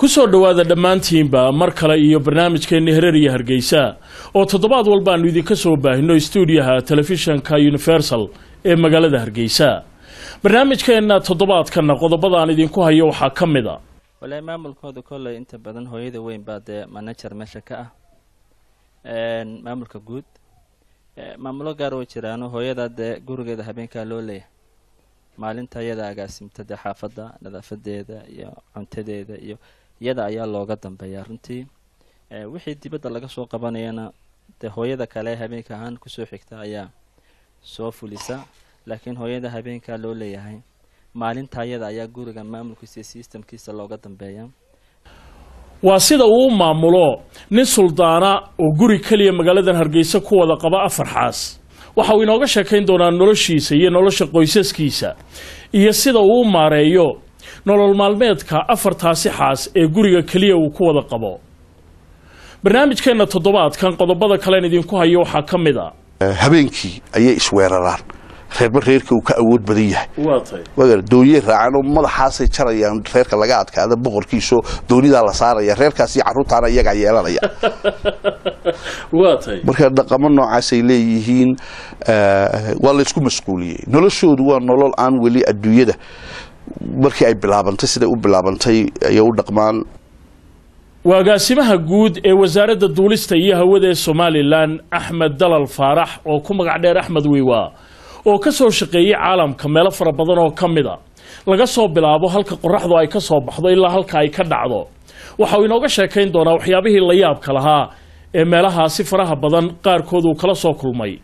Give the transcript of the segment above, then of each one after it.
kusoo dhowaada dhammaantiinba mar kale iyo barnaamijkeenni hereer iyo hargeysa oo toddobaad walbaannu idinka soo baahino stuudiyaha telefishanka universal ee magaalada hargeysa barnaamijkeenna toddobaadkanna qodobada aan idinku hayo waxaa ka mid a walahi maamulkooda kolley inta badan hooyada weyn baa dee manager meesha ka ah maamulka guud maamulo gaar way jiraano hooyada dee gurigeeda habeenkaa loo leeyahay maalinta iyada agaasimta dee xaafadda nadaafadeeda iyo cuntadeeda iyo iyada ayaa looga dambeeyaa runtii wixii dibadda laga soo qabanayana dee hooyada kale habeenka ahaan kusoo xigta ayaa soo fulisa laakiin hooyada habeenkaa loo leeyahay maalinta iyada ayaa guriga maamulkiisa iyo sistamkiisa looga dambeeya waa sida uu u maamulo nin suldaana oo guri keliya magaaladan hargeysa ku wada qaba afar xaas waxa uu inooga sheekayn doonaa noloshiisa iyo nolosha qoysaskiisa iyo sida uu u maareeyo nolol maalmeedka afartaasi xaas ee guriga keliya uu ku wada qabo barnaamijkeenna toddobaadkan qodobada kalen idinku hayo waxaa ka mid a habeenkii ayay isweeraraan reerba reerka uu ka awood badan yahay waa tahay wagar dooniyey raacaan oo madaxaasay jarayaan reerka laga adkaada boqorkiisoo doonidaa la saaraya reerkaas iyo carruurtaana iyagaa yeelanaya waa tahay marka dhaqamo noocaasay leeyihiin waa laysku masquuliyey noloshoodu waa nolol aan weli adduunyada markii ay bilaabantay siday u bilaabantay ayay u dhaqmaan waa agaasimaha guud ee wasaaradda duulista iyo hawada ee somalilan axmed dalal faarax oo ku magac dheer axmed wiiwa oo ka soo shaqeeyey caalamka meelo fara badan oo ka mid a laga soo bilaabo halka qoraxdu ay ka soo baxdo ilaa halka ay ka dhacdo waxa uu inooga sheekayn doonaa waxyaabihii la yaabka lahaa ee meelahaasi faraha badan qaarkood uu kala soo kulmay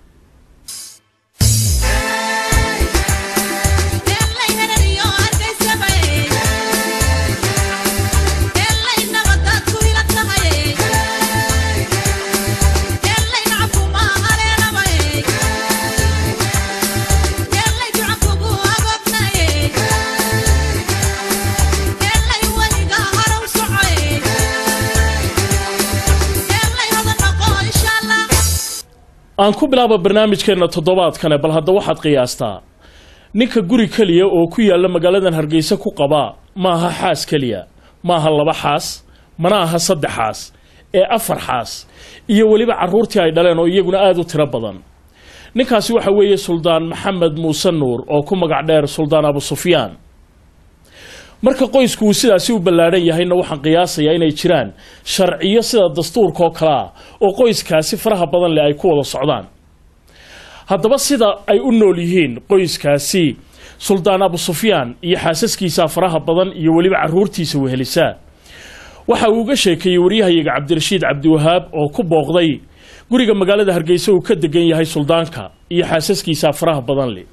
aan ku bilaaba barnaamijkeenna toddobaadkane bal hadda waxaad qiyaastaa ninka guri keliya oo ku yaalla magaaladan hargeysa ku qabaa ma aha xaas keliya ma aha laba xaas mana aha saddex xaas ee afar xaas iyo weliba carruurtii ay dhaleen oo iyaguna aada u tiro badan ninkaasi waxa weeye suldaan maxamed muuse nuur oo ku magac dheer suldaan abu sufyaan marka qoysku uu sidaasi u ballaadhan yahayna waxaan qiyaasayaa inay jiraan sharciyo sida dastuurka oo kale ah oo qoyskaasi faraha badan leh ay ku wada socdaan haddaba sida ay u nool yihiin qoyskaasi suldaan abu sufyaan iyo xaasaskiisa faraha badan iyo weliba carruurtiisa wehelisaa waxa uu uga sheekeeyey waryahayaga cabdirashiid cabdiwahaab oo ku booqday guriga magaalada hargeysa uu ka degan yahay suldaanka iyo xaasaskiisa faraha badan leh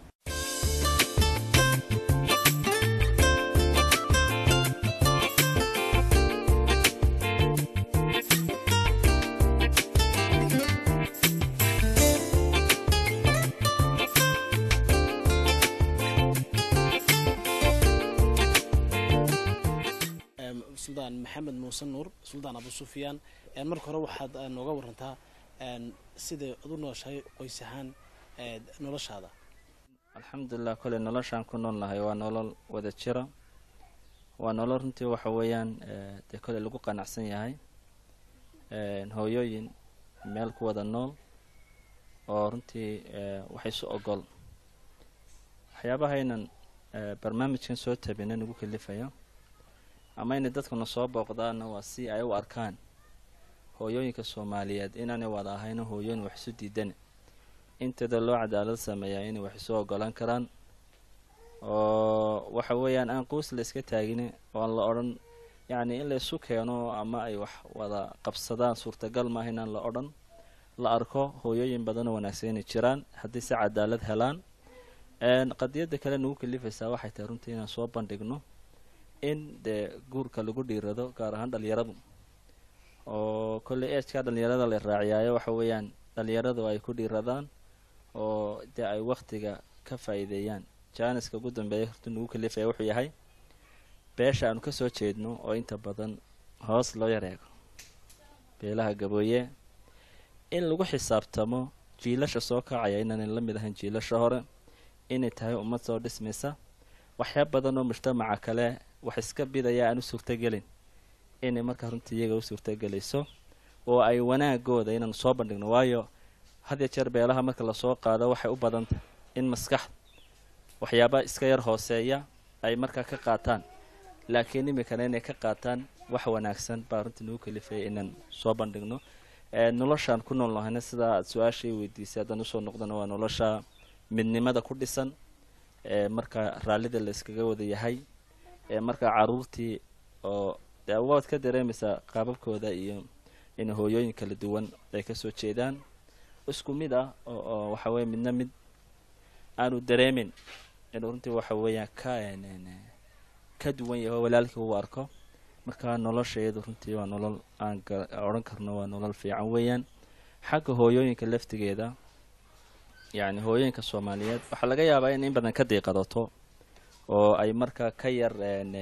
suldaan maxamed muuse nuur suldaan abu sufyaan marka hore waxaad nooga warantaa siday ad u nooshahay qoys ahaan noloshaada alxamdulilah koley noloshaan ku nool nahay waa nolol wada jira waa nolol runtii waxa weeyaan dee koley lagu qanacsan yahay hooyooyin meel ku wada nool oo runtii wax isu ogol waxyaabahaynan barnaamijkan soo tabina nagu kalifaya ama inay dadkuna soo booqdaanna waa si ay u arkaan hooyooyinka soomaaliyeed inaanay wada ahayno hooyooyin wax isu diidan inteeda loo cadaalad sameeyaa inay wax isu ogolaan karaan oo waxa weeyaan aan quus la iska taagin oon la odhan yacni in la isu keeno ama ay wax wada qabsadaan suurtagal maaha inaan la odhan la arko hooyooyin badanoo wanaagsan inay jiraan haddii si cadaalad helaan qadiyadda kale nagu kalifaysaa waxay tahay runtii inaan soo bandhigno in dee guurka lagu dhiirado gaar ahaan dhalinyaradu oo kolley ejkaa dhalinyarada la raaciyaayo waxa weeyaan dhalinyaradu ay ku dhiiradaan oo dee ay waktiga ka faa'iideeyaan jaaniska ugu dambeeya horta nagu kalifaya wuxuu yahay beesha aanu kasoo jeedno oo inta badan hoos loo yareego beelaha gabooye in lagu xisaabtamo jiilasha soo kacaya inaanay la mid ahayn jiilasha hore inay tahay ummad soo dhismaysa waxyaa badan oo mujtamaca kale wax iska bidaya aan u suurtagelin inay markaa runtii iyaga u suurtagelayso oo ay wanaagooda inaan soo bandhigno waayo had ya jeer beelaha marka lasoo qaado waxay u badantah in maskax waxyaaba iska yar hooseeya ay markaa ka qaataan laakiin iminkana inay ka qaataan wax wanaagsan baa runtii nagu kalifaya inaan soo bandhigno noloshaan ku nool nahayna sidaa aad su-aashay weydiisay haddaan usoo noqdana waa nolosha midnimada ku dhisan ee markaa raallida la iskaga wada yahay ee markaa caruurtii oo dee waad ka dareemaysaa qaababkooda iyo in hooyooyin kala duwan ay kasoo jeedaan isku mid ah oo waxa weye midna mid aanu dareemin inuu runtii waxa weeyaan ka ka duwan yahay oo walaalkii uu arko marka nolosha iyadu runtii waa nolol aan odhan karno waa nolol fiican weeyaan xagga hooyooyinka laftigeeda yacni hooyooyinka soomaaliyeed waxaa laga yaabaa in in badan ka diiqadato oo ay markaa ka yar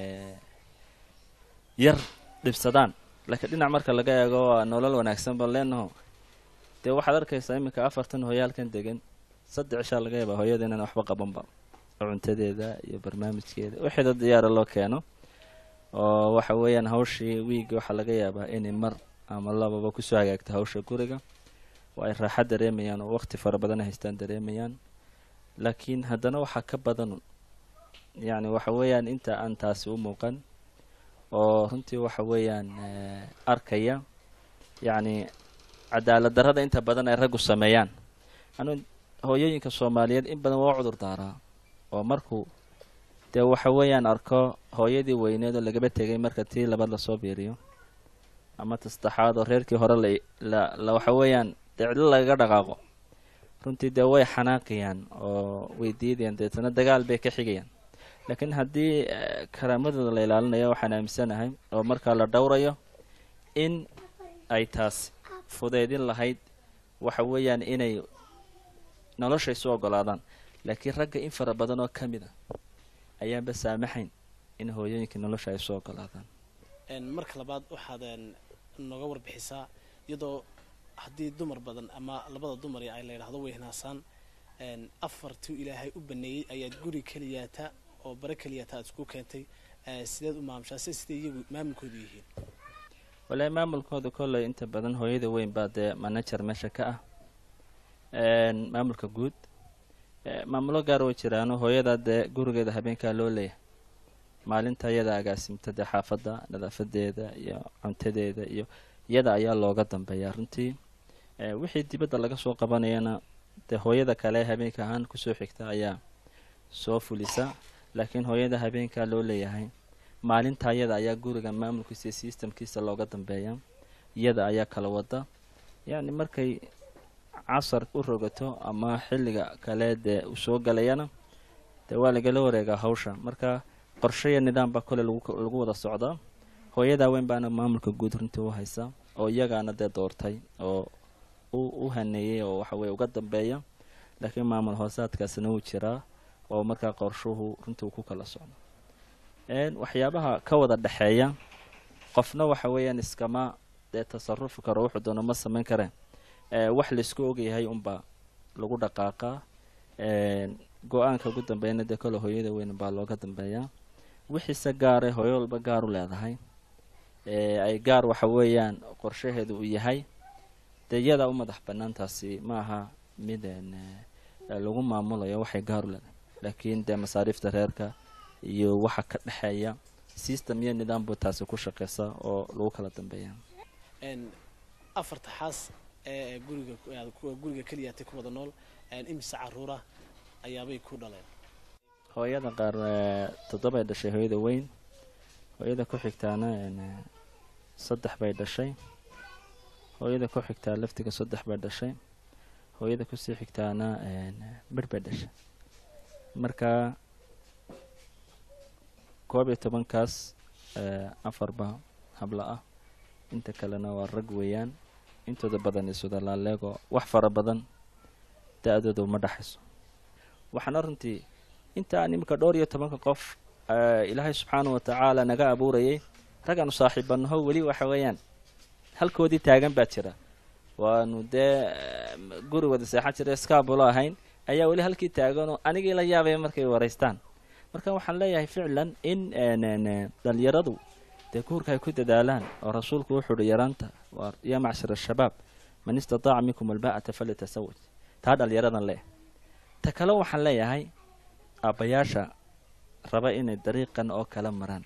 yar dhibsadaan laakiin dhinac marka laga eego waa nolol wanaagsan baan leenaho dee waxaad arkaysaa iminka afartan hooyaalkan degan saddex cishaa laga yaabaa hooyada inaan waxba qabanba cuntadeeda iyo barnaamijkeeda wixida diyaara loo keeno oo waxa weeyaan hawshii wiigi waxaa laga yaabaa inay mar ama lababa kusoo hagaagta hawsha guriga oo ay raaxa dareemayaan oo waqti fara badan haystaan dareemayaan laakiin haddana waxaa ka badan yacni waxa weeyaan inta aan taasi u muuqan oo runtii waxa weeyaan arkaya yacni cadaalad darrada inta badan ay raggu sameeyaan anu hooyooyinka soomaaliyeed in badan waa u cudur daaraa oo markuu dee waxa weeyaan arko hooyadii weyneed oo lagaba tegay marka tii labaad lasoo biiriyo ama tasaddexaad oo reerkii hore la la waxa weeyaan dee cidlo lagaga dhaqaaqo runtii dee way xanaaqayaan oo way diidayaan deetana dagaal bay ka xigayaan laakiin haddii karaamadooda la ilaalinayo waxaan aaminsanahay oo markaa la dhowrayo in ay taas fudeydin lahayd waxa weeyaan inay nolosha isu ogolaadaan laakiin ragga in fara badan oo ka mid a ayaanba saamaxayn in hooyooyinka nolosha ay isu ogolaadaan marka labaad waxaad nooga warbixisaa iyadoo haddii dumar badan ama labada dumar ay la yidhaahdo way hinaasaan afartii ilaahay u baneeyey ayaad guri keliyaata oo bare keliyaata aad isku keentay sideed u maamushaa se siday iyagu maamulkoodu yihiin walahi maamulkooda kolley inta badan hooyada weyn baa dee manager meesha ka ah maamulka guud maamulo gaar way jiraano hooyada dee gurigeeda habeenkaa loo leeyahay maalinta iyada agaasimta dee xaafadda nadaafadeeda iyo cuntadeeda iyo iyada ayaa looga dambeeyaa runtii wixii dibadda laga soo qabanayana dee hooyada kale habeenka ahaan kusoo xigta ayaa soo fulisa laakiin hooyada habeenkaa loo leeyahay maalinta iyada ayaa guriga maamulkiisa iyo systemkiisa looga dambeeya iyada ayaa kala wada yacni markay casar u rogato ama xilliga kale dee uu soo galayana dee waa lagala wareegaa hawsha marka qorshe iyo nidaam baa kole lagu wada socdaa hooyadaa weyn baana maamulka guud runtii u haysa oo iyagaana dee doortay oo u haneeyey oo waxa weye uga dambeeya laakiin maamul hoosaadkaasina wuu jiraa oo markaa qorshuhu runtii uu ku kala socdo waxyaabaha ka wada dhexeeya qofna waxa weeyaan iskama dee tasarufi karo wuxuu doono ma samayn kareen wax laisku ogyahay unbaa lagu dhaqaaqaa go-aanka ugu dambeeyana dee kole hooyada weyn baa looga dambeeyaa wixiise gaare hooyo walba gaar u leedahay ay gaar waxa weeyaan qorshaheedu uu yahay dee iyadaa u madax banaantaasi ma aha mid lagu maamulayo waxay gaar u leedahay laakiin dee masaariifta reerka iyo waxa ka dhexeeya system iyo nidaam buu taasi ku shaqeysa oo lagu kala dambeeya afarta xaas ee guriga guriga keliyaatay ku wada nool imise caruura ayaabay ku dhaleen hooyada qaar toddobay dhashay hooyada weyn hooyada ku xigtaana saddex bay dhashay hooyada ku xigtaa laftiga saddex bay dhashay hooyada kusii xigtaana bir bay dhashay marka koob iyo tobankaas afarba habla ah inta kalena waa rag weeyaan intooda badan isuda laaleego wax fara badan da-dooda uma dhaxayso waxaana runtii intaan iminka dhowr iyo tobanka qof ilaahay subxaana wa tacaala naga abuurayay raggaanu saaxiibanaho weli waxa weeyaan halkoodii taagan baa jira waanu dee guri wada seexan jira skaabulo ahayn ayaa weli halkii taaganoo anigii la yaabaya markay waraystaan marka waxaan leeyahay ficlan in dhalinyaradu dee guurka ay ku dadaalaan oo rasuulku wuxuu uhi yaraanta waa yaa macshar ashabaab man istataaca minkum alba'ata falyatasawaj taa dhalinyaradan leh ta kale waxaan leeyahay aabbayaasha raba inay dariiqan oo kala maraan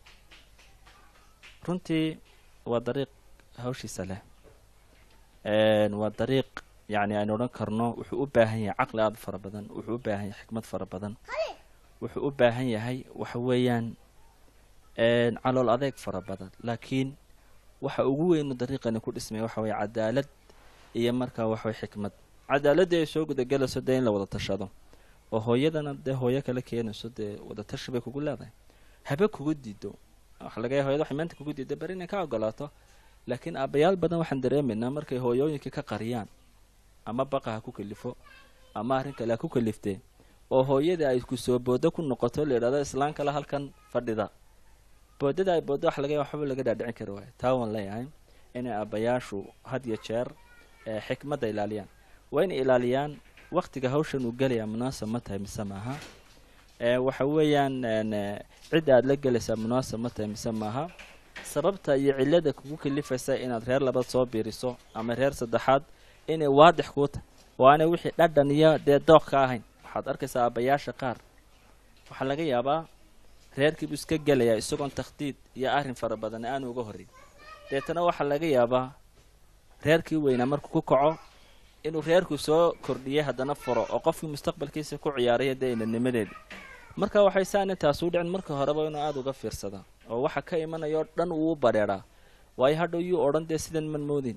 runtii waa dariiq hawshiisa leh waa dariiq yacni aynu odhan karno wuxuu u baahan yahay caqli aada u fara badan wuxuu u baahan yahay xikmad fara badan wuxuu u baahan yahay waxa weeyaan calool adeeg fara badan laakiin waxa ugu weynu dariiqani ku dhismaya waxa weeye cadaalad iyo markaa waxaway xikmad cadaaladii ay soo gudagelayso dee in la wada tashado oo hooyadana dee hooyo kala keenayso dee wadatashi bay kugu leedahay habe kugu diido waxa laga yahay hoyada waxay maanta kugu diido beri inay ka ogolaato laakiin aabbayaal badan waxaan dareemaynaa markay hooyooyinkii ka qariyaan ama baqa ha ku kalifo ama arrin kale ha ku kaliftee oo hooyadii ay ku soo boodo ku noqoto la yidhahdo islaan kale halkan fadhida boodada ay booddo waxa laga yahay waxba laga dhaadhicin kari waayo taa waan leeyahay inay aabbayaashu had iyo jeer xikmadda ilaaliyaan waa inay ilaaliyaan waktiga hawshan uu gelayaa munaasab ma tahay mise maaha waxa weeyaan cidda aada la gelaysaa munaasab ma tahay mise maaha sababta iyo cillada kugu kalifaysa inaad reer labaad soo biiriso ama reer saddexaad inay waadix kuu tahay oo aanay wixii dhadhan iyo dee dooq ka ahayn waxaad arkaysaa aabbayaasha qaar waxaa laga yaabaa reerkiibuu iska gelayaa isagoon takhdiid iyo arrin fara badan aanu uga horrin deetana waxaa laga yaabaa reerkii weynaa markuu ku kaco inuu reerku soo kordhiyay haddana furo oo qofkii mustaqbalkiisa ku ciyaaraya dee inanimadeedii marka waxay saana taas u dhicin marka horeba inuu aada uga fiirsadaa oo waxa ka imanayao dhan uu u badheedhaa waayo hadhow yuu odhan dee sidan man moodin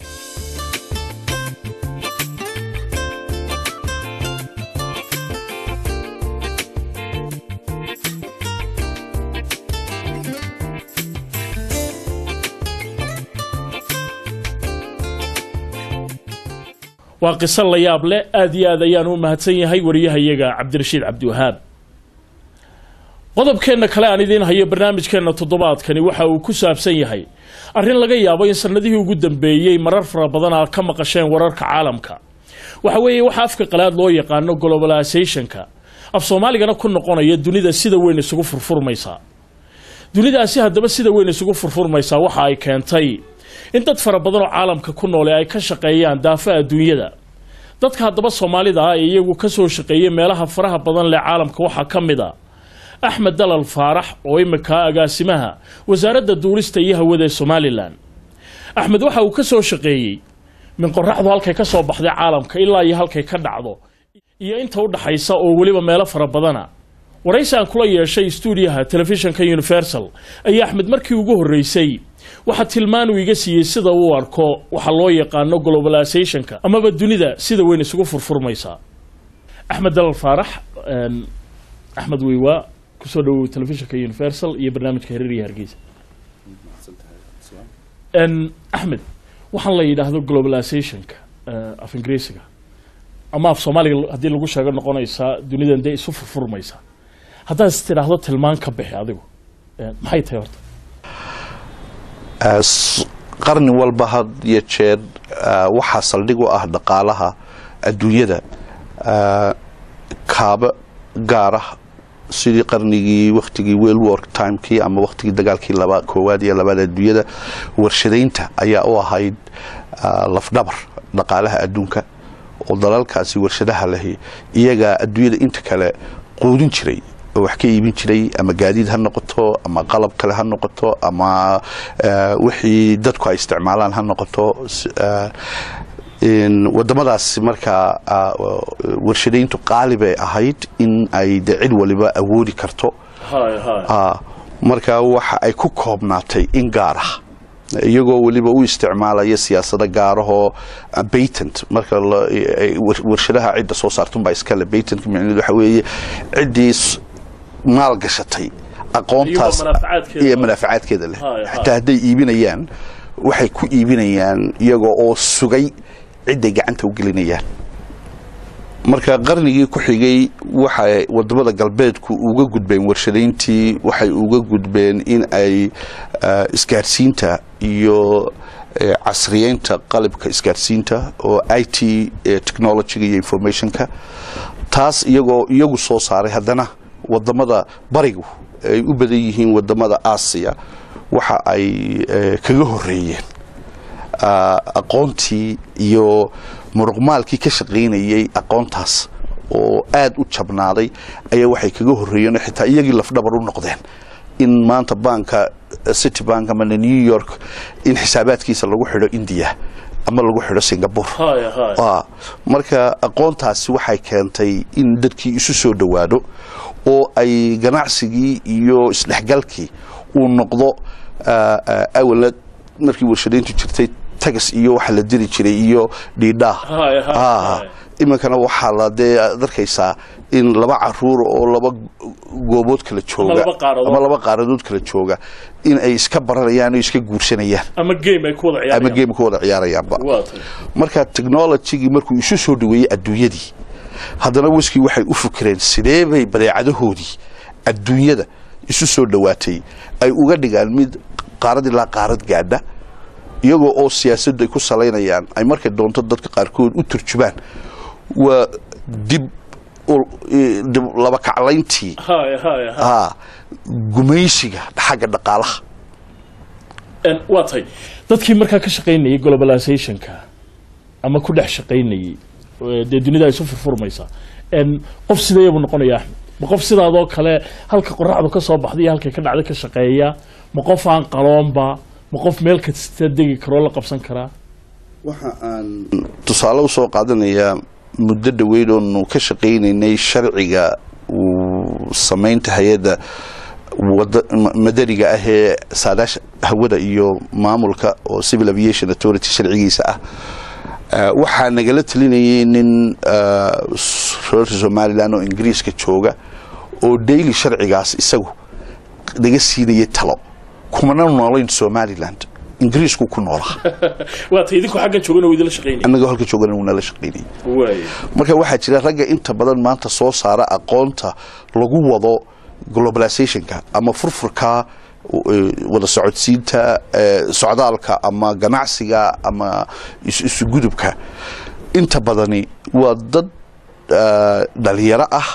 waa qiso la yaab leh aada iyo aad ayaan u mahadsan yahay wariyahayaga cabdirashiid cabdiwahaab qodobkeenna kale aan idiin hayo barnaamijkeenna toddobaadkani waxa uu ku saabsan yahay arrin laga yaabo in sannadihii ugu dambeeyey marar fara badan aad ka maqasheen wararka caalamka waxa weeye waxa afka qalaad loo yaqaano globalisationka af soomaaligana ku noqonaya dunida sida weyn isugu furfurmaysaa dunidaasi haddaba sida weyn isugu furfurmaysaa waxa ay keentay in dad fara badan oo caalamka ku noole ay ka shaqeeyaan daafaha adduunyada dadka haddaba soomaalida ah ee iyagu ka soo shaqeeyay meelaha faraha badan leh caalamka waxaa ka mid a axmed dalal faarax oo imika agaasimaha wasaaradda duulista iyo hawada ee somalilan axmed waxa uu ka soo shaqeeyey min qoraxdu halkay ka soo baxday caalamka ilaa iyo halkay ka dhacdo iyo inta u dhaxaysa oo weliba meelo fara badana waraysi aan kula yeeshay stuudiyaha telefishinka universal ayaa axmed markii ugu horreysay waxaa tilmaan uu iga siiyey sida uu arko waxa loo yaqaano globalisationka amaba dunida sida weyn isugu furfurmaysaa axmed dalal faarax axmed weywaa kusoo dhawow telefishinka universal iyo barnaamijka hareer iyo hargeysa axmed waxaan la yidhaahdo globalisationka af ingiriisiga ama af soomaaliga haddii lagu sheego noqonaysaa dunidan dee isu furfurmaysaa haddaad is tidhaahdo tilmaan ka bixi adigu maxay tahay horta qarni walba had iyo jeer waxaa saldhig u ah dhaqaalaha adduunyada kaaba gaarah sidii qarnigii wakhtigii world war timekii ama wakhtigii dagaalkii laba koowaad iyo labaad adduunyada warshadaynta ayaa u ahayd lafdhabar dhaqaalaha adduunka oo dalalkaasi warshadaha lahi iyagaa adduunyada inta kale quudin jiray oo wax ka iibin jiray ama gaadiid ha noqoto ama qalab kale ha noqoto ama wixii dadku ay isticmaalaan ha noqoto wadamadaas markaa warshadayntu qaali bay ahayd in ay de cid waliba awoodi karto marka waxa ay ku koobnaatay in gaar ah iyagoo weliba u isticmaalaya siyaasado gaarahoo batent marka warshadaha cidda soo saartunbaa iskale batent micneed waxa weeye ciddii maal gashatay aqoontaas iyo manaafacaadkeeda leh xataa hadday iibinayaan waxay ku iibinayaan iyagoo oo sugay cidday gacanta u gelinayaan marka qarnigii ku xigay waxay wadamada galbeedku uga gudbeen warshadayntii waxay uga gudbeen in ay isgaarsiinta iyo casriyeynta qalabka isgaarsiinta oo i t technologyga iyo informationka taas iyagoo iyagu soo saaray haddana wadamada barigu ay u badan yihiin wadamada aasiya waxa ay eh, kaga horeeyeen ah, aqoontii iyo muruqmaalkii ka shaqaynayay aqoontaas oo aad u jabnaaday ayaa waxay kaga horeeyeen oo xitaa iyagii lafdhabar u noqdeen in maanta banka city bank ama new york in xisaabaadkiisa lagu xidho india ama lagu xidho singapore haya haya Ah, marka aqoontaasi waxay keentay in dadkii isu soo dhowaado oo ay ganacsigii iyo isdhexgalkii uu noqdo ah, ah, awala markii warshadayntu jirtay tagas iyo waxa la diri jiray iyo dhiidhaa Haya, haya, Ah, haya. iminkana waxaa la dee aad arkaysaa in laba caruur oo laba goobood kala jooga laba qaaradood. ama laba qaaradood kala jooga in ay iska baranayaan oo iska guursanayaan ama game ay ku wada ama ciyaarayaan game ka wada ciyaarayaanba waa tay marka technologygii markuu isu soo dhaweeyey adduunyadii haddana wiskii waxay u fikireen sidee bay badeecadahoodii adduunyada isu soo dhowaatay ay uga dhigaan mid qaarad ilaa qaarad gaadha iyagoo oo siyaasaddu ay ku salaynayaan ay markay doonto dadka qaarkood u turjumaan waa dib u- i- dib laba kaclayntii haya haya haya ah, gumaysiga xagga dhaqaalaha En, waa tay dadkii markaa ka shaqaynayay globalizationka ama ku dhex shaqaynayay ee dee dunida ay isu furfurmaysaa En, qof sideeyabu noqonaya axmed ma qof sidaadoo kale halka qoraxdu ka soo baxday iyo halkay ka dhacday ka shaqeeya ma qof aan qaloonba ma qof meel kasta degi karoo la qabsan karaa waxa aan tusaale usoo qaadanayaa muddo dhoweyd oonu ka shaqaynaynay sharciga uu samaynta hay-adda wada ma- madaniga ah ee saadaasha hawada iyo maamulka oo civil aviation authority sharcigiisa ah Ah, waxaa nagala talinayay nin ah, s- reer somalilan oo ingiriiska jooga oo daily sharcigaas isagu naga siinayay talo kumana noolayn somaliland ingiriisku ku noolaa waa tay idinku xaggan joogana waa idinla shaqaynaya annagoo halka joogana wuu nala shaqaynayay waay marka waxaa jira ragga inta badan maanta soo saara aqoonta lagu wado globalizationka ama furfurka eh, wada socodsiinta eh, socdaalka ama ganacsiga ama is- isugudubka inta badani waa dad ah, dhalinyaro ah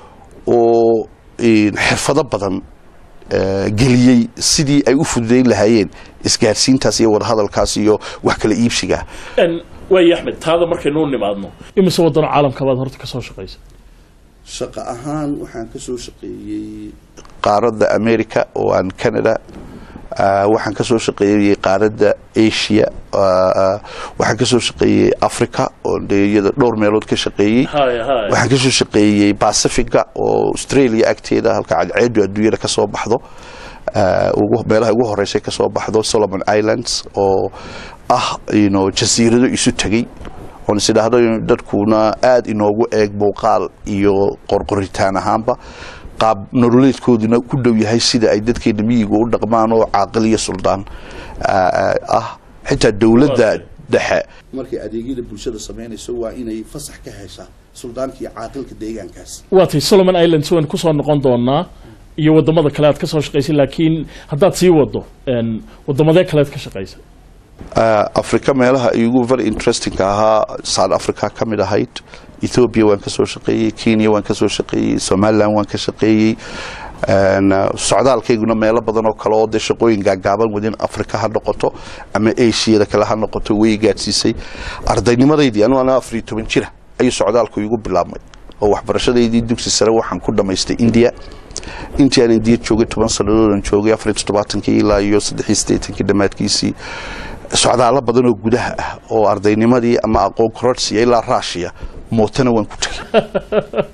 oo eh, xirfado badan eh, geliyey sidii ay u fududayn lahaayeen isgaarsiintaas iyo wadahadalkaas iyo wax kala iibsiga En, waayo axmed taada markaynu u nimaadno imise wadano caalamka baad horta ka soo shaqaysa shaqo ahaan waxaan ka soo shaqeeyey qaaradda america oo aan canada ah, waxaan ka soo shaqeeyey qaaradda asia ah, ah, waxaan ka soo shaqeeyey africa oo dee iyada dhowr meelood ka shaqeeyey haya haya waxaan ka soo shaqeeyey pacifica oo australia agteeda halka cadceedu adduunyada ka soo baxdo ah, ugu- meelaha ugu horeysay ka soo baxdo solomon islands oo ah you know, jasiirado isu tegey oon is idhaahdo in dadkuna aada inoogu eeg muuqaal iyo qorqoritaan ahaanba qaab nololeedkooduna ku dhow yahay sida ay dadkeena miyiga u dhaqmaan oo caaqil iyo suldaan ah, ah, ah xitaa dowladda dhexe markay adeegyada bulshada samaynayso waa inay fasax ka heshaa suldaanka iyo caaqilka deegaankaas waa tay solomon islands waan kusoo noqon doonaa iyo wadamada kale aad ka soo shaqaysay laakiin haddaad sii wado en, wadamadee kalead ka shaqaysa Ah, africa meelaha igu very interesting ahaa south africa ka mid ahayd ethiopia waan ka soo shaqeeyey kenya waan ka soo shaqeeyey somaliland waan ka shaqeeyey En, ah, socdaalkayguna meelo badan oo kale oo dee shaqooyin gaagaaban wadin africa ha noqoto ama asiada kale ha noqoto way gaadsiisay ardaynimadaydii anu ana afar iyo toban jira ayuu socdaalku igu bilaabmay oo waxbarashadaydii dugsi sare waxaan ku dhamaystay india intii aan indiya joogay toban sanadoodan joogay afar iyo toddobaatankii ilaa iyo saddex iyo siddeetankii dhammaadkiisii socdaalo badan oo gudaha ah oo ardaynimadii ama aqoon kororsiya ilaa raashiya mootana waan ku tegay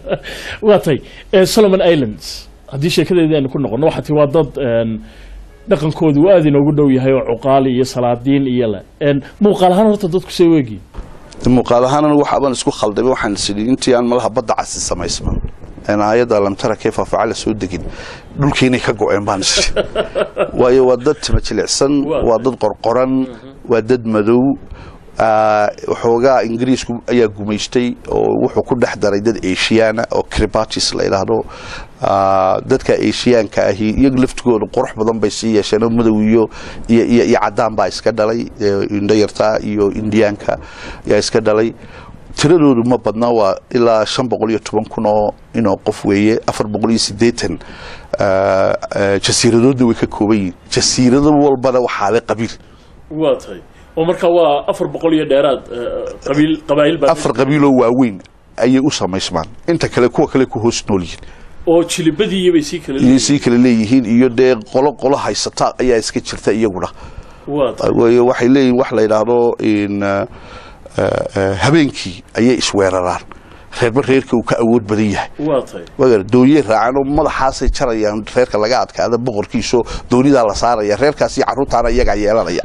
waa tay eh, solomon islands haddii sheekadeedii aynu ku noqono waxaa ti waa dad en, dhaqankoodu uu aada inoogu dhow yahay oo cuqaali iyo salaadiin iyo le En, muuqaal ahaan horta dadku see weegi muuqaal ahaan anigu waxaabaan isku khaldamay waxaan sidhi intii aan malaha badda casi samaysman een aayadda lamtara kayfa facala soo degin dhulkiinay ka go-een baan isri waayo waa dad tima jilicsan Waa. waa dad qorqoran waa dad madow ah, waxoogaa ingiriisku ayaa gumaystay oo wuxuu ku dhex daray dad asiyaana oo cribatis la yidhaahdo Ah, dadka asiyaanka ahi iyagu laftigooda qurux badan bay sii yeesheen oo madow iyo iyo iyo iyo cadaan baa iska dhalay eh, indho yartaa iyo indiyaanka ayaa iska dhalay tiradoodu ma badna waa ilaa shan boqol iyo toban kun oo inoo qof weeye afar boqol iyo siddeetan eh, eh, jasiiradoodna way ka kooban yihiin jasiirado walbana waxaale qabiil waa tahay oo markaa waa afar boqol iyo dheeraad eh, qabiil qabaa'il baa afar qabiiloo waaweyn ayay u samaysmaan inta kale kuwa kale ku hoos nool yihiin oo jilibadii bay sii kala iyo leeyihiin sii kale leeyihiin iyo dee qolo qolo haysata ayaa iska jirta iyaguna waa tahay waayo waxay leeyihin wax la yidhaahdo in eh, eh, habeenkii ayay isweeraraan reerba reerka uu ka awood badan yahay waa tahay wagar doonye raacan oo madaxaasay jarayaan reerka laga adkaada boqorkiiso doonidaa la saaraya reerkaasi carruurtaana iyagaa yeelanaya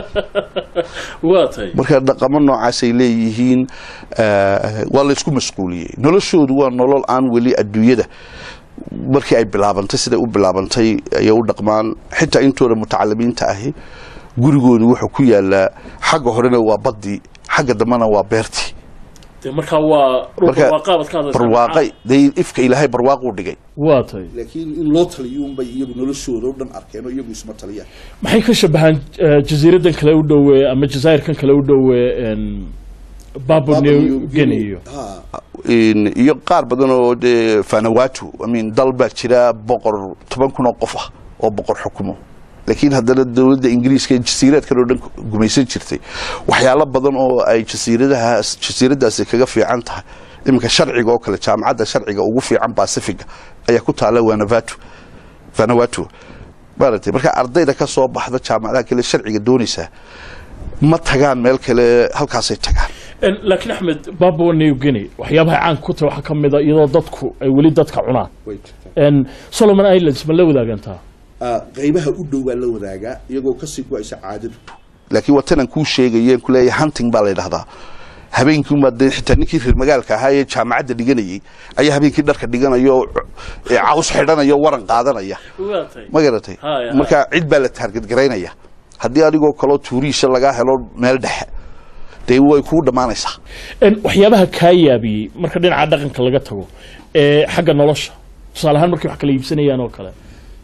waa tahay marka dhaqamo noocaasay leeyihiin eh, waa la isku masquuliyey noloshoodu waa nolol aan weli adduunyada markii ay bilaabantay siday u bilaabantay ayay u dhaqmaan xitaa intooda mutacalimiinta ahi gurigoodu wuxuu ku yaalaa xagga horena waa baddii xagga dambena waa beertii dee markaa waa Marka barwaaqaabad ka hadlaysaa barwaaqay dee ifka ilaahay barwaaquu dhigay waa tahay laakiin in loo taliyuunbay iyagu noloshooda o dhan arkeen oo iyagu isma taliyaan maxay ka shabahaan eh, jasiiradan kale u dhowe ama jazaa'irkan kale u dhowe en, Papua New Guinea In- iyo qaar badan oo dee fanawatu I mean, dal baa jira boqor toban kun oo qof ah oo boqor xukumo laakiin haddana dowladda ingiriiska ee jasiiraadkan oo dhan gumaysan jirtay waxyaalo badan oo ay jasiiradahaas jasiiradaasi kaga fiican tahay iminka sharciga oo kale jaamacadda sharciga ugu fiican pacifiga ayaa ku taala wanavatu vanawatu maaragtay marka ardayda ka soo baxda jaamacadaha kale sharciga doonaysaa ma tagaan meel kale halkaasay tagaan En, laakiin axmed Papua New Guinea waxyaabaha caan ku tahay waxaa ka mid a iyadoo dadku ay weli dadka cunaan En, Solomon Islands ma la wadaagantaa qaybaha u dhow baa la wadaagaa iyagoo kasii go-aysa caadadu laakiin watanan kuu sheegayeen ku leeyahay hunting baa la yidhahdaa habeenkii uma dee xitaa ninkii reer magaalka ahaa ee jaamacadda dhiganayay ayaa habeenkii dharka dhiganaya oo ee caws xidhanaya oo waran qaadanaya waa tahay ma garatay Haya, haya. marka cid baa la taargadgaraynaya haddii adigoo kaloo tuuriisha lagaa helo meel dhexe dee way kuu dhammaanaysaa En, waxyaabaha kaa yaabiyey marka dhinaca dhaqanka laga tago ee xagga nolosha tusaale ahaan markay wax kala iibsanayaan oo kale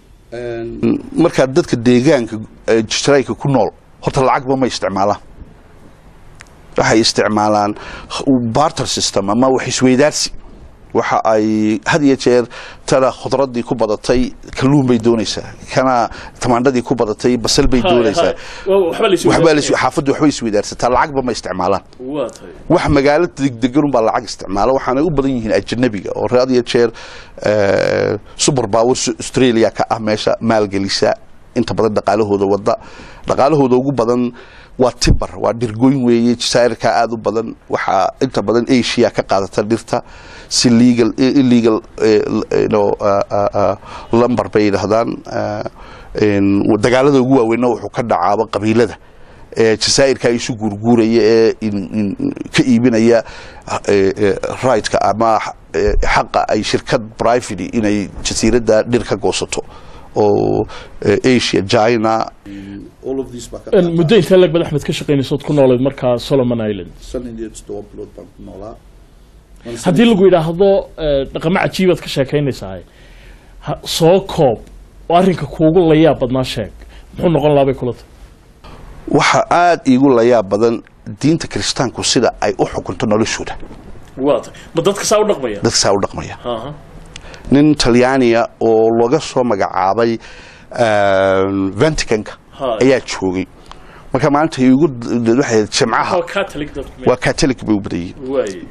markaa dadka deegaanka ee jisraayka ku nool horta lacagba ma isticmaalaan waxay isticmaalaan barter system ama wax isweydaarsi waxa ay had iyo jeer tana khudradii ku badatay kalluun bay doonaysaa kana tamaandhadii ku badatay basal bay doonaysaa waxba la waxbaa la xaafaddu waxbay isweydaarsataa lacagba ma isticmaalaan waa tahay wax magaalo degdegan unbaa lacag isticmaala waxaanay u badan yihiin ajanabiga oo had iyo jeer eh, super power australia ka ah meesha maalgelisa inta badan dhaqaalahooda wada dhaqaalahooda ugu badan waa timber waa dhirgoyn weeye jasaa'irka aada u badan waxaa inta badan asia ka qaadata dhirta si legal illegal eh, you know, uh, uh, uh, lumber bay yidhaahdaan uh, in- dagaalada ugu waaweynna wuxuu ka dhacaaba qabiilada ee jasaa'irka isu guurguuraya ee in- in- ka iibinaya eh, eh, right-ka ama eh, xaqa ay shirkad private inay jasiiradda dhir ka goosato oo eh, asia china all of these baa ka En, muddo intee lag bad axmed ka shaqaynaysood ku noolayd markaa solomon island bilood baan ku noolaa haddii lagu yidhaahdo eh, dhaqamo cajiibaad ka sheekaynaysaa ha- soo koob oo arrinka kuugu layaab badnaa sheeg muxuu noqon lahaa bay kula tahay waxa aada iigu layaab badan diinta kiristaanku sida ay u xukunto noloshooda waa tahay ma dadka saa u dhaqmaya dadka saa u dhaqmaya Aha. nin talyaaniya oo laga soo magacaabay vaticanka Hi. ayaa joogay marka maalinta igu waxay jimcaha waa catholic dadku waa catholic bay u badan yihiin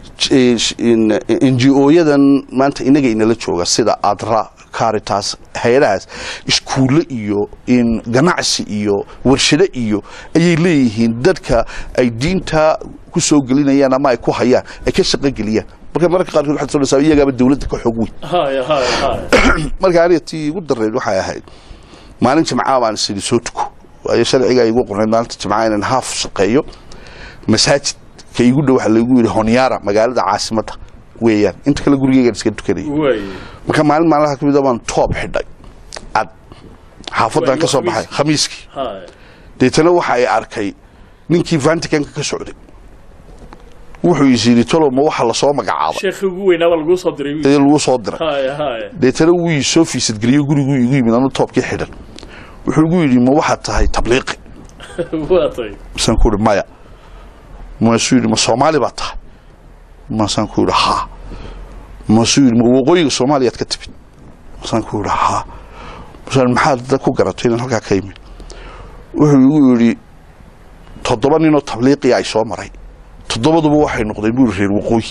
waaye ngo-yadan maanta inaga inala jooga sida adra caritas hay-adahaas iskuulle iyo in ganacsi iyo warshado iyo ayay leeyihiin dadka ay diinta ku soo gelinayaan ama ay ku hayaan ay ka shaqo geliyaan marka mararka qaarkood waxaad soonaysaa iyagaaba dawladda ka xoog weyn haya haya haya marka aniga tii igu dareed waxay ahayd maalin jimcaha baan isiri soo tuko waayo sharciga igu qornayd maalinta jimcaha inaan haaf shaqeeyo masaajid ka igu dhow waxaa laygu yidhi honyaara magaalada caasimadda weeyaan inta kale gurigeygaan iska tukanayay waaye marka maalin maalmaha kamid a baan toob xidhay cad xaafaddan ka soo baxay khamiiskii haya deetana waxa ay arkay ninkii vaticanka ka socday wuxuu is yidhi tolo ma waxa lasoo magacaabay sheekhi ugu weynaa baa laguu soo diray ee lagu soo diray haya haya deetana wuu ii soo fiisadgeliyo guriguu igu yimid anu toobkii xidhan wuxuu igu yidhi ma waxaad tahay tabliiqi waa tahay misaan ku ihi maya maasuu yidhi ma soomaali baa tahay maasaan ku yidhi haa maasuu yidhi ma waqooyiga soomaaliyaad ka timid maasaan ku yidhi haa masaan maxaad da ku garatay inaan halkaa ka yimid wuxuu igu yidhi toddoba ninoo tabliiqiya ay soo maray toddobaduba waxay noqdeen buu yidhi reer waqooyi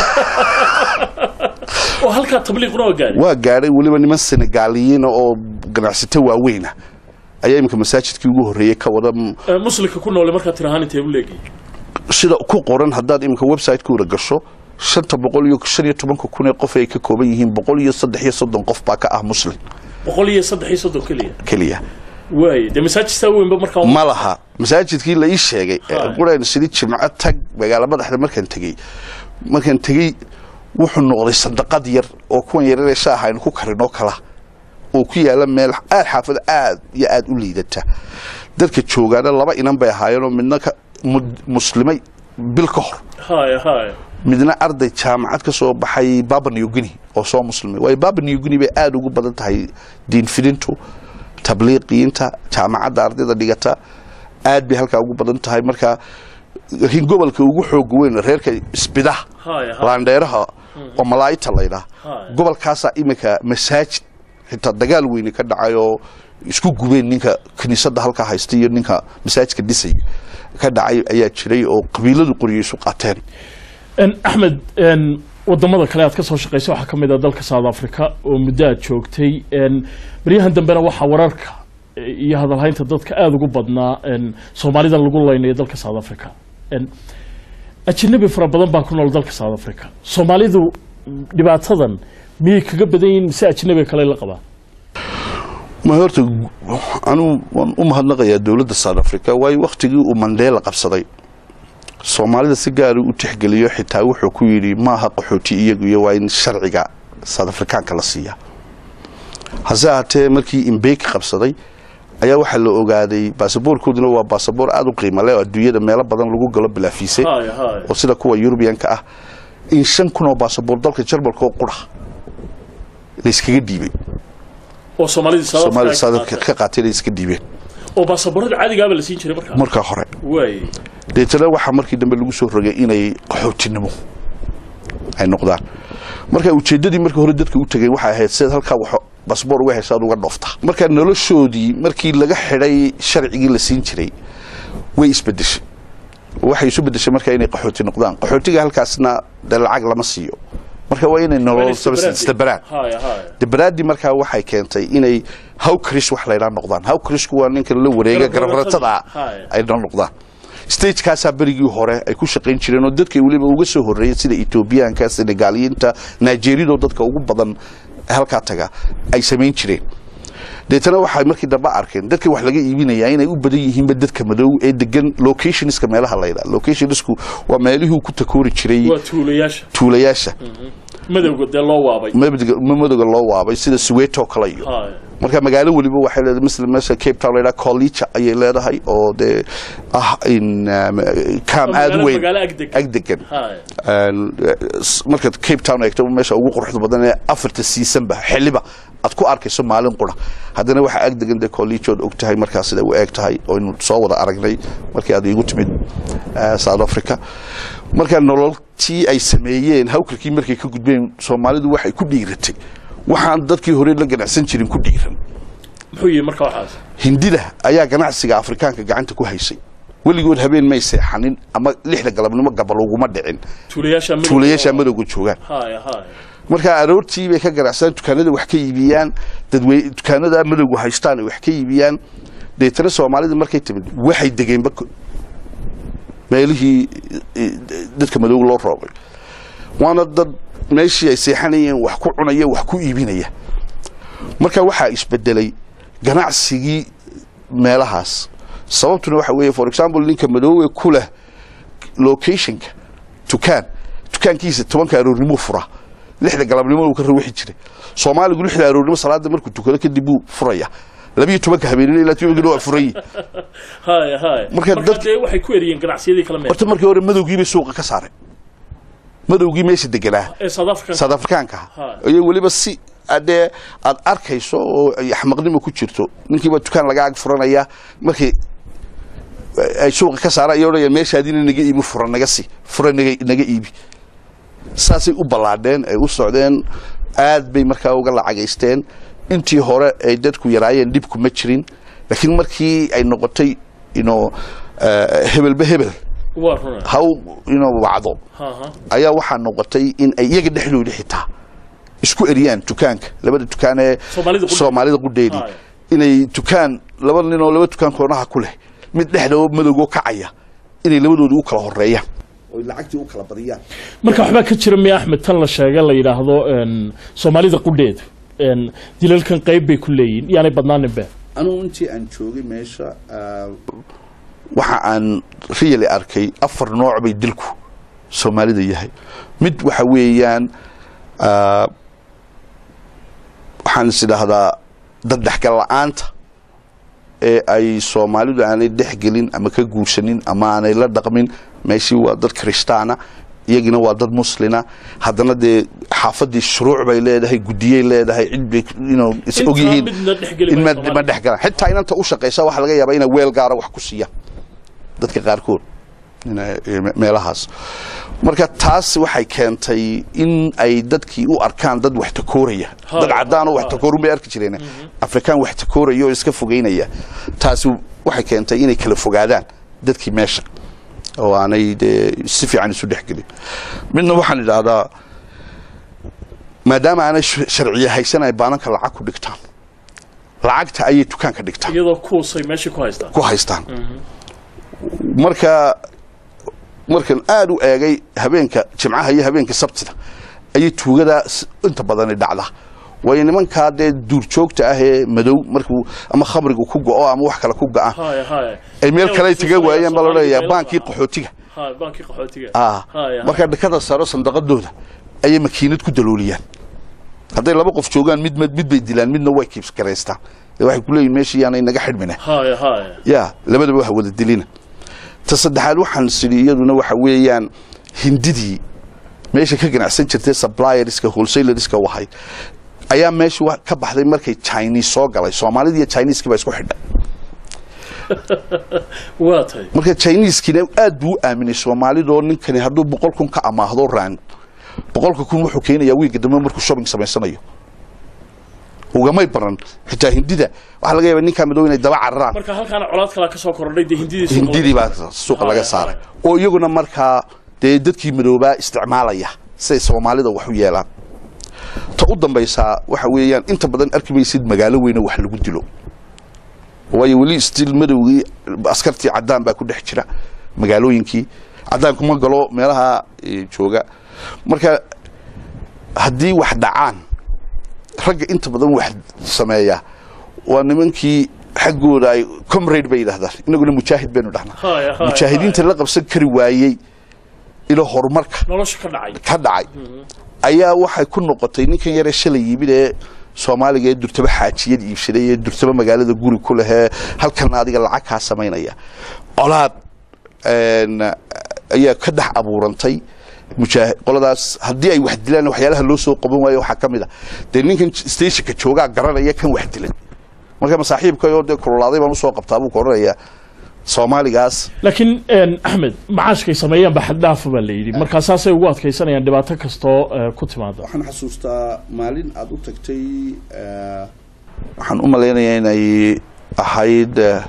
oo halkaa tabliiqna waa gaari waa gaadhay weliba niman senegaaliyiina oo ganacsato waaweyna ayaa iminka masaajidkii ugu horreeyey ka wada Ee, muslimka ku noole markaa tir ahaan intee u leegi sida ku qoran haddaad iminka website-kooda gasho shanta boqol iyo shan iyo tobanka kun ee qof ay ka kooban yihiin boqol iyo saddex iyo soddon qof baa ka ah muslim boqol iyo saddex iyo soddon keliya keliya waaye dee masaajidtaa weynba markaa ma laha masaajidkii la ii sheegay Haa. quraan sidii jimco tag magaalo madaxda markaan tegey markaan tegey wuxuu noqday sandaqad yar oo kuwan yararee shaaha aynu ku karinoo kala oo ku yaala meel aad xaafad aad iyo aad u liidata dadka joogaana laba inan bay ahaayeenoo midna ka mud- muslimay bil ka hor haya haya midna arday jaamacad ka soo baxay baba new guinea oo soo muslimay waayo baba new guinea bay aada ugu badan tahay diinfidintu tabliiqiyiinta jaamacadda ardayda dhigata aad bay halkaa ugu badan tahay marka laakiin gobolka ugu xooga weyn reerka isbidaha haya haya laandheeraha oo malaayita laydhaa Haya. gobolkaasaa iminka masaajid xitaa dagaal weyne ka dhacay oo isku gubeen ninka kiniisadda halkaa haysta iyo ninka masaajidka dhisay ka dhacay ayaa jiray oo qabiiladu qoryo isu qaateen En, axmed en, wadamada kale aad ka soo shaqaysay waxaa ka mid ah dalka south africa oo muddo aad joogtay en, baryahan dambena waxaa wararka eh, iyo hadalhaynta dadka aada ugu badnaa en, soomaalida lagu leynayo dalka south africa En, ajanabi fara badan baa ku nool dalka south africa soomaalidu mm, dhibaatadan miyay kaga badan yihiin mise ajnabiga kale la qabaa ma horta anuu waan u mahadnaqayaa dowladda south africa waayo wakhtigii uu mandela qabsaday soomaalida si gaara u tixgeliyo xitaa wuxuu ku yidhi maaha qaxooti iyagu iyo waa in sharciga south afrikaanka la siiyaa hase ahaatee markii imbeki qabsaday ayaa waxaa la ogaaday baasaboorkooduna waa baasaboor aada u qiimo leh oo adduunyada meelo badan lagu galo bilaafiise haya haya oo sida kuwa yurubiyanka ah in shan kun oo baasaboor dalka jarmalka oo qura layskaga dhiibay oo soomaalida South soomaalida Africa south ka africa qaatay. ka qaatay iska dhiibeen oo baasaboorada caadigaaba la siin jiray markaa markaa hore waaye deetana waxaa markii dambe lagu soo rogay inay qaxootinimo ay noqdaan marka ujeeddadii markii hore dadka u tegeen waxay ahayd sidaad halkaa wax basboor uga hesha aad uga dhoofta marka noloshoodii markii laga xidhay sharcigii la siin jiray way isbedeshay waxay isu bedeshay marka inay qaxooti noqdaan qaxootiga halkaasna dee lacag lama siiyo marka waa inay nolol isdabaraan haya haya dabaraadii markaa waxay keentay inay hawkris wax laydhaa noqdaan hawkrisku waa ninka la wareega Garab-garatada. garabaratada Haya. ay la noqdaan stagekaasaa berigii hore ay ku shaqayn jireen oo dadkay weliba uga soo horreeyeen sida etoobiyaanka senegaaliyiinta nigeridoo dadka ugu badan halkaa taga ay samayn jireen deetana waxay markii dambe arkeen dadka wax laga iibinayaa inay u badan yihiinba dadka madow ee degan locationska meelaha laydhaa locationsku waa meelihii uu ku takoori jiray waa tuulayaasha tuulayaasha madowga dee loo waabay madowga madowga loo waabay sida suweto kale iyo haya marka magaalo weliba waxay leedahay misla meesha cape town laydhaha college ayay leedahay oo dee ah in um, kaam Oo aada u magaalo- weyn magaalo agdegan. agdegan haya Een, eh, s- markaad cape town eegto meesha ugu quruxda badan ee afarta seasonba xiliba aad ku arkayso maalin qura haddana waxaa agdegan dee college ood og tahay markaa sida u eg tahay oo aynu soo wada aragnay markii aad igu timid eh, south africa marka nololtii ay sameeyeen hawkarkii markay ka gudbeen soomaalidu waxay ku dhiiratay waxaan dadkii hore la ganacsan jirin ku dhiiran muxuu yihi marka waxaas hindida ayaa ganacsiga afrikaanka gacanta ku haysay weligood habeen may seexanin ama lixda galabnimo gabal uguma dhicin tuulayaasha madowga tuulayaasha madowga joogaan haya haya marka aroortii bay ka ganacsadaan dukaanada wax ka iibiyaan dadwey dukaanada madowga haystaan ay wax ka iibiyaan deetana soomaalida markay timid waxay degeenba ko- meelihii eh, dadka madowga loo roogay waana dad meeshii ay seexanayeen wax ku cunaya wax ku iibinaya marka waxaa isbedelay ganacsigii meelahaas sababtuna waxa weeye for example ninka madoowe ku leh locationka dukaan dukaankiisa tobanka aroornimo fura lixda galabnimo uu ka rawixi jiray soomaaligu lixda aroornimo salaada markuu tukado kadib buu furaya labiyo tobanka habeenimo ilaa tobanka waa furayi haya haya Marka marka dad- dee waxay ku eriyeen ganacsiyadii kala meel horta markii hore madowgii bay suuqa ka saareen madowgii meesha deganaa ee South Africa south afrikaanka Ha. iyo weliba si adee aad arkayso oo ay axmaqnimo ku jirto ninkiiba dukaan laga ag furanaya markii ay suuqa ka saaraan iyo odhanaya meeshaadina naga iibi fura naga si fura naga naga iibi saasay u ballaadheen ay u socdeen aad bay markaa uga lacagaysteen intii hore ay dadku yaraayeen dhibku ma jirin laakiin markii ay noqotay ino hebelba hebel waa runa haw ino wacdo ha ha ayaa waxaa noqotay in ay iyaga dhexdooda xitaa isku eriyaan dukaanka labada dukaan ee Soomaalida qudheed. soomaalida qudheedii Haya. inay dukaan laba nin oo laba dukaan koonaha ku leh mid dhexda oo madowgoo kacaya inay labadoodii u kala horeeyaan oy lacagtii u kala badiyaan marka waxbaa ka jira miya axmed tan la sheega la yidhaahdo een, soomaalida qudheed een, dilalkan qayb bay ku leeyihin yaanay badnaaninbe anugu intii aan joogay meesha waxa aan riyali arkay afar nooc bay dilku soomaalida yahay mid waxa weeyaan ah, waxaan is idhaahdaa daddhexgal la-aanta ee ay soomaalidu aanay dhexgelin ama ka guursanin ama aanay la dhaqmin meeshii waa dad kristaana iyagina waa dad muslina haddana dee xaafadii shuruuc bay leedahay guddiyay leedahay cid bay inuu is Intaa ogyihiin midna dhexgeli in maayo ma Soomaaliya. ma dhexgalaan xitaa inanta u shaqaysa waxaa laga yaabaa inay weel gaara wax ku siiyaan dadka qaarkood ina- ee me- meelahaas marka taas waxay keentay in ay dadkii u arkaan dad wax takooraya Hay, dad cadaan oo wax hay. takoorun bay arki jireen afrikaan wax takooraya oo iska fogeynaya taasi waxay keentay inay kala fogaadaan dadkii meesha oo aanay dee si fiican isu dhexgelin midna waxaan idhaahdaa maadaama aanay sh- sharciye haysan ay baananka lacag ku dhigtaan lacagta ayay dukaanka dhigtaan iyadoo kuusay meeshii ku haystaan ku haystaan marka markan aada u eegay habeenka jimcaha iyo habeenka sabtida ayay tuugada s- inta badani dhacda waayo nimankaa dee duurjoogta ah ee madow markuu ama khamrigu ku go-o ama wax kale ku go-a haya haya ay meel kale ay taga waayeen baa la Soomaalida leeyahay meel baankii ah. qaxootiga haya baankii qaxootiga ah haya markaa dhakada saro sandaqadooda ayay makiinad ku dalooliyaan hadday laba qof joogaan mid mid bay dilaan midna way kiibs garaystaan dee waxay ku leeyihin meeshii yaanay naga xidhmine haya haya ya labadaba wax wada dilina ta saddexaad waxaan sidhi iyaduna waxa weeyaan hindidii meesha ka ganacsan jirtay supplierska wholesalerska wahay ayaa meesha wa- ka baxday markay chinese soo galay soomaalida iyo chineski baa isku xidhay waa tahay marka chineskiina aad buu u aaminay soomaalidoo ninkani hadduu boqol kun ka amaahdo raan boqolka kun wuxuu keenayaa wiiga dambe markuu shopping samaysanayo ugamay baran xitaa hindida waxaa laga yaaba ninkaa madow inay daba cararaan marka halkaana colaad kalaa ka soo kordhay dee hindidii suuqa hindidii laga- baa suuqa laga Haya, saaray haya. oo iyaguna markaa dee dadkii madoobaa isticmaalaya siday soomaalida wax u yeelaan ta u dambaysaa waxa weeyaan inta badan arki maysid magaalo weyne wax lagu dilo waayo weli stil madowgii askartii cadaan baa ku dhex jira magaalooyinkii cadaan kuma galo meelaha eh, jooga marka haddii wax dhacaan ragga inta badan wax sameeya waa nimankii xaggooda ay comrade bay yidhahdaan inaguna mujaahid baynu dhahnaa Haya, haya, mujaahidiinta la qabsan kari waayey ilo horumarka nolosha ka dhacay ka dhacay ayaa waxay ku noqotay ninkan yaree shalay yimid ee soomaaliga ee durtaba xaajiyad iibsaday ee durtaba magaalada guri ku lehee halkan adiga lacag kaa samaynaya colaad een, ayaa ka dhex abuurantay mujaahi- qoladaas haddii ay wax dilaan waxyaalaha loo soo qaban waayo waxaa ka mid a dee ninkan stationka joogaa garanaya kan wax dilan marka masaaxiibkayoo dee kululaaday baan usoo qabtaa buu ka odhanayaa soomaaligaas laakiin een, axmed macaashkay sameeyaan ba xaddhaafa baa la yidhi markaa saasay ugu adkaysanayaan dhibaato kastoo eh, ku timaada waxaan xasuustaa maalin aada u tagtay waxaan u malaynayaa inay ahayd eh,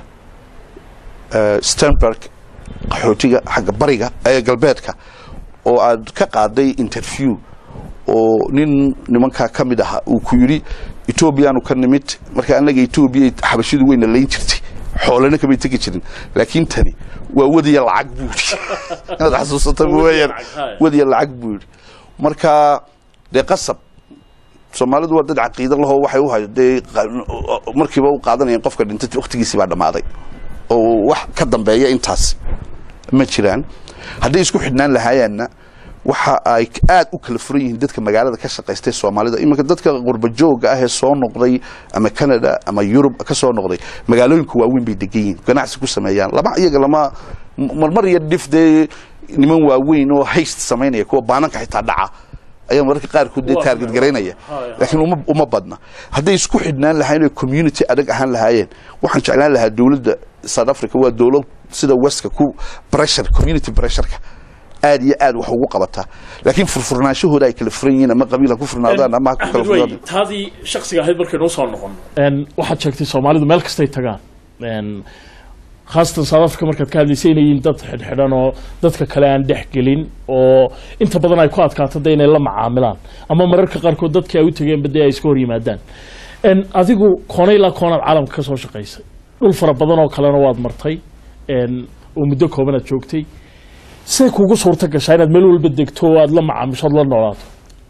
eh, stanberg qaxootiga xagga bariga ee galbeedka oo aad ka qaaday interview oo nin nimankaa ka mid aha uu ku yidhi etoobiyaanu ka nimid marka annaga etoobiya xabashidu weyna layn jirtay xoolana kamay tegi jirin laakiin tani waa wadiya lacag buu yidhi inaad xasuusata Wadiya mooyaan lacag, haya. wadiya lacag buu yidhi marka dee qasab soomaalidu waa dad caqiido lahoo waxay u hay dee qa- markiiba u qaadanayeen qofka dhintay waqtigiisii baa dhammaaday oo wax ka dambeeya intaas ma jiraan hadday isku xidhnaan lahaayaanna waxa ay aad u kala furan yihiin dadka magaalada ka shaqaystay soomaalida iminka dadka qurbajooga ah ee soo noqday ama canada ama yurub ka soo noqday magaalooyinka waaweyn bay degan yihiin ganacsi ku sameeyaan lama iyaga lama marmar iyo dhif dee niman waaweyn oo hayst samaynaya kuwa baananka xitaa dhaca ayaa mararka qaarkood dee Waa taarget sameeya. garaynaya Haya, laakiin uma uma badna hadday isku xidhnaan lahaayeen oo community adag ahaan lahaayeen waxaan jeclaan lahaa dowladda south africa waa dowlad sida westka ku pressure community pressureka aad iyo aad wax ugu qabataa laakiin furfurnaanshahooda ay kala furan yihiin ama qabiila ku furnaadaan ama ha ku kala axmed wey furnaadaan taadii shaksiga ahayd markaynu usoo noqono waxaad sheegtay soomaalidu meel kastay tagaan Een, khaasatan south africa markaad ka hadlaysay inay yihiin dad xidhxidhan oo dadka kale aan dhex gelin oo inta badan ay ku adkaato de inay la macaamilaan ama mararka qaarkood dadkii ay u tageenba dee ay iska hor yimaadaan Een, adigu koona ilaa koonaad caalamka ka soo shaqaysay dhul fara badan oo kalena waad martay een, oo muddo kooban aad joogtay siday kugu suurta gashaa inaad meel walba degto oo aad la macaamisho ood la noolaato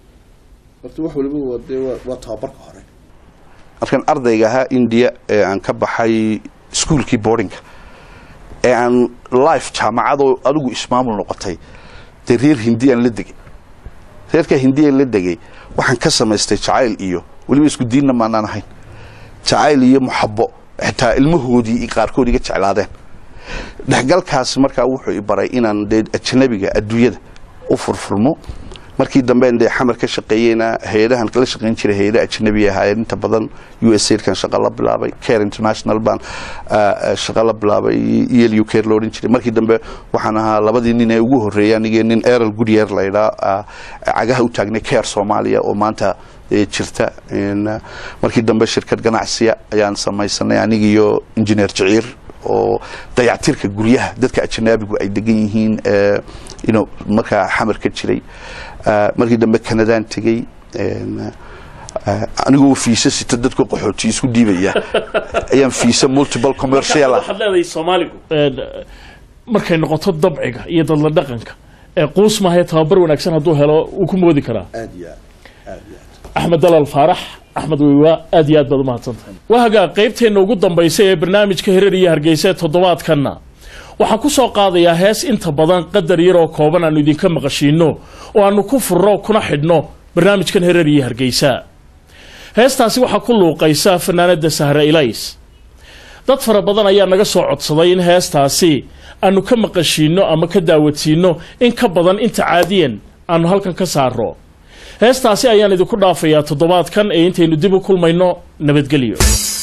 horta wax waliba waa dee waa- waa tababarka hore markaan ardayga ahaa india ee aan ka baxay iskuolkii boardinga ee aan life jaamacadoo adigu ismaamul noqotay dee reer hindiyaan la degay reerkaa hindiyaan la degay waxaan ka samaystay jacayl iyo weliba isku diinna maanaan ahayn jacayl iyo muxabo xitaa ilmahoodii i qaarkood iga jeclaadeen dhexgalkaasi markaa wuxuu i baray inaan dee ajnabiga adduunyada u furfurmo markii damben dee xamar ka shaqeeyeyna hay-adahan kala shaqeyn jiray hay-ada ajnabi ahaayeen inta badan u s aidkan shaqo la bilaabay care international baan ah, ah, shaqo la bilaabay elu care lo odhan jiray markii dambe waxaan ahaa labadii nin ee ugu horreeyay anigii nin erol goodyear la idhaa ah, cagaha u taagnay care soomaaliya oo maanta eh, jirta In, ah, markii dambe shirkad ganacsiya ayaan samaysanay anigiyo injineer jiciir oo dayactirka guryaha dadka ajnaabigu ay degan yihiin ee, you know, markaa xamar ka jiray Ah, markii dambe kanadaan tegey een, ah, anigoo fiisa sita dadka qaxooti isku dhiibaya ayaan fiisa multiple commercial ah waxaad leedahay soomaaligu Een, markay noqoto dabciga iyo dadla dhaqanka ee quus maahae tababar wanaagsan hadduu helo wuu ku moodi karaa aad iyo aad aad iyo aad axmed dalal faarax axmed weywaa aad iyo aad baad umahadsantahay wahagaa qaybteenna ugu dambaysa ee barnaamijka hirar iyo hargeysa ee toddobaadkanna waxaan ku soo qaadayaa hees inta badan qadar yaroo kooban aanu idinka maqashiino oo aanu ku furno kuna xidhno barnaamijkan hirar iyo hargeysa heestaasi waxaa ku luuqaysa fanaanada sahre ilays dad fara badan ayaa naga soo codsaday in heestaasi aanu ka maqashiino ama ka daawadsiino in ka badan inta caadiyan aanu halkan ka saaro heestaasi ayaan idinku dhaafayaa toddobaadkan ee intaynu dib u kulmayno nabadgelyo